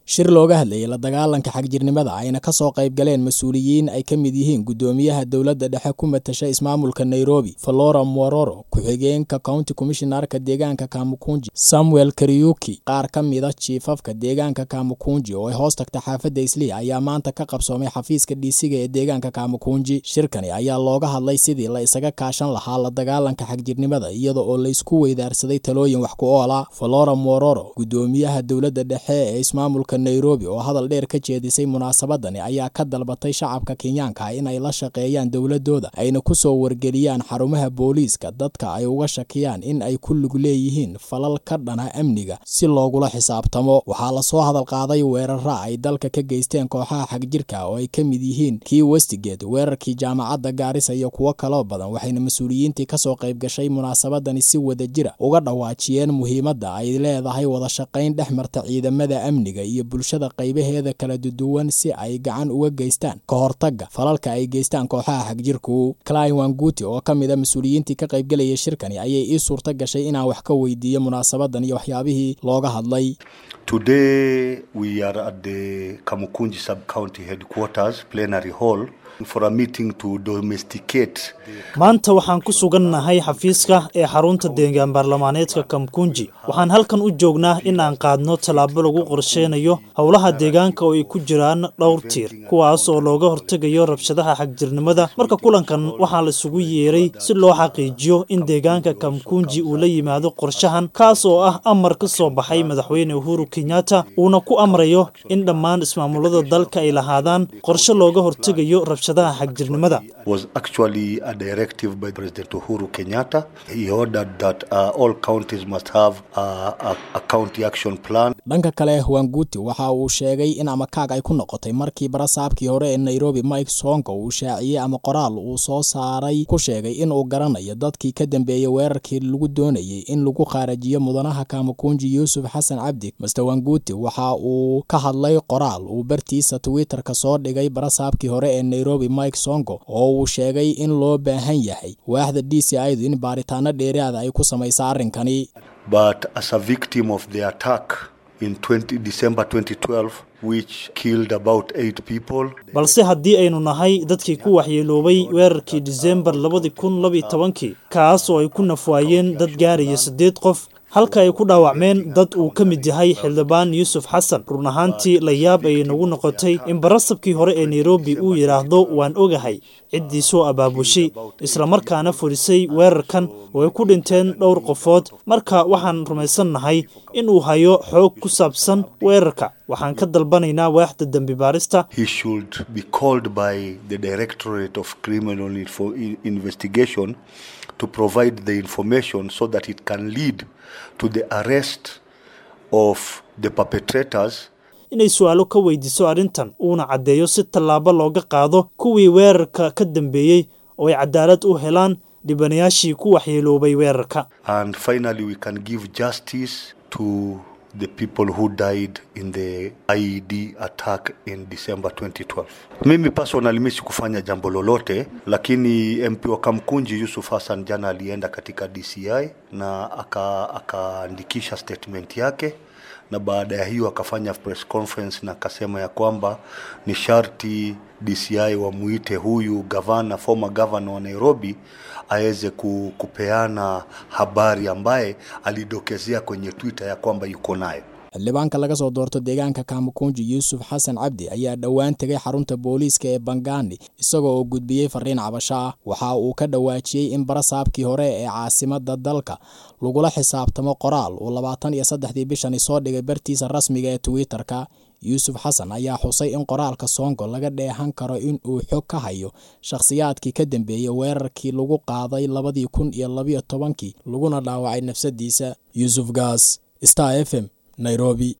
shir looga hadlayay la dagaalanka xagjirnimada ayna kasoo qayb galeen mas-uuliyiin ay ka mid yihiin gudoomiyaha dowladda dhexe ku matasha ismaamulka nairobi flora mororo ku-xigeenka county commishinarka deegaanka kamukunji samuel kariyuki qaar ka mida jiifafka deegaanka kamukunji oo ay hoos tagta xaafadda islii ayaa maanta ka qabsoomay xafiiska dhiisiga ee deegaanka kamukunji shirkani ayaa looga hadlay sidii la isaga kaashan lahaa la dagaalanka xagjirnimada iyada oo laysku weydaarsaday talooyin wax ku oola flora mororo gudoomiyaha dowladda dhexe ee ismaamulka nairobi oo hadal dheer ka jeedisay munaasabadani ayaa ka dalbatay shacabka kenyaanka inay la shaqeeyaan dowladooda ayna kusoo wargeliyaan xarumaha booliiska dadka ay uga shakiyaan in ay ku lug leeyihiin falal ka dhana amniga si loogula xisaabtamo waxaa lasoo hadal qaaday weerara ay dalka ka geysteen kooxaha xagjirka oo ay ka mid yihiin kii westigate weerarkii jaamacadda gaarisa iyo kuwo kaloo badan waxayna mas-uuliyiintii kasoo qayb gashay munaasabadani si wada jira uga dhawaajiyeen muhiimadda ay leedahay wada shaqayn dhex marta ciidamada amniga iyo bulshada qaybaheeda kala duduwan si ay gacan uga geystaan ka hortagga falalka ay geystaan kooxaha xagjirku clin wanguti oo ka mid a mas-uuliyiintii ka qaybgelayay shirkani ayay ii suurta gashay inaan wax ka weydiiyo munaasabadan iyo waxyaabihii looga hadlay Today we are at the Kamukunji sub-county headquarters plenary hall for a meeting to domesticate maanta waxaan ku sugannahay xafiiska ee xarunta deegaan baarlamaaneedka kamkunji waxaan halkan u joognaa in aan qaadno tallaabo lagu qorsheynayo howlaha deegaanka oo ay ku jiraan dhowr tiir kuwaas oo looga hortegayo rabshadaha xagjirnimada marka kulankan waxaa la isugu yeeray si loo xaqiijiyo in deegaanka kamkunji uu la yimaado qorshahan kaas oo ah amar ka soo baxay madaxweyne uhuru kenyatta uuna ku amrayo in dhammaan ismaamulada dalka ay lahaadaan qorshe looga hortegayo rabshadaha xagjirnimada was actually a directive by President Uhuru Kenyatta. He ordered that uh, all counties must have a, a, a county action plan. dhanka kale wanguti waxa uu sheegay in amakaag ay ku noqotay markii barasaabkii hore ee nairobi mike sonko uu shaaciyey ama qoraal uu soo saaray ku sheegay in uu garanayo dadkii ka dambeeyey weerarkii lagu doonayey in lagu qaarajiyo mudanaha kamukunji yuusuf xasan cabdi master wanguti waxa uu ka hadlay qoraal uu bartiisa twitterka soo dhigay barasaabkii hore ee nairobi mike sonko oo uu sheegay in loo baahan yahay waaxda d c idu in baaritaano dheeraada ay ku samaysa arrinkani But as a victim of the attack in 20 December 2012, which killed about eight people, balse haddii aynu nahay dadkii ku waxyeeloobay weerarkii disembar labadi kun labaiyo tobankii kaas oo ay ku nafwaayeen dad gaaraya siddeed qof halka ay ku dhaawacmeen dad uu ka mid yahay xildhibaan yuusuf xasan run ahaantii la yaab ayay nagu noqotay in barasabkii hore ee nairobi uu yidhaahdo waan ogahay ciddii soo abaabushay islamarkaana fulisay weerarkan oo ay ku dhinteen dhowr qofood marka waxaan rumaysannahay in uu hayo xoog ku saabsan weerarka waxaan ka dalbanaynaa waaxda dembi baarista he should be called by the Directorate of Criminal Info- Investigation to provide the information so that it can lead to the arrest of the perpetrators inay su-aalo ka weydiiso arrintan uuna caddeeyo si tallaabo looga qaado kuwii weerarka ka dambeeyey oo ay cadaalad u helaan dhibanayaashii ku waxyeeloobay weerarka and finally we can give justice to the people who died in the IED attack in December 2012. Mimi personally mimi sikufanya jambo lolote, lakini MP wa Kamkunji Yusuf Hassan jana alienda katika DCI na aka- akaandikisha statement yake na baada ya hiyo akafanya press conference na akasema ya kwamba ni sharti DCI wamuite huyu gavana, former governor wa Nairobi aweze ku- kupeana habari ambaye alidokezea kwenye Twitter ya kwamba yuko nayo. xildhibaanka laga soo doorto deegaanka kamukunji yuusuf xasan cabdi ayaa dhowaan tegay xarunta booliiska ee bangani isagoo oo gudbiyey fariin cabasho ah waxa uu ka dhawaajiyey in barasaabkii hore ee caasimada dalka lagula xisaabtamo qoraal uu labaatan iyo saddexdii bishani soo dhigay bartiisa rasmiga ee twitter-ka yuusuf xasan ayaa xusay in qoraalka soongo laga dheehan karo in uu xog ka hayo shakhsiyaadkii ka dambeeyey weerarkii lagu qaaday labadii kun iyo labiyo tobankii laguna dhaawacay nafsadiisa yuusuf gaas star f m nairobi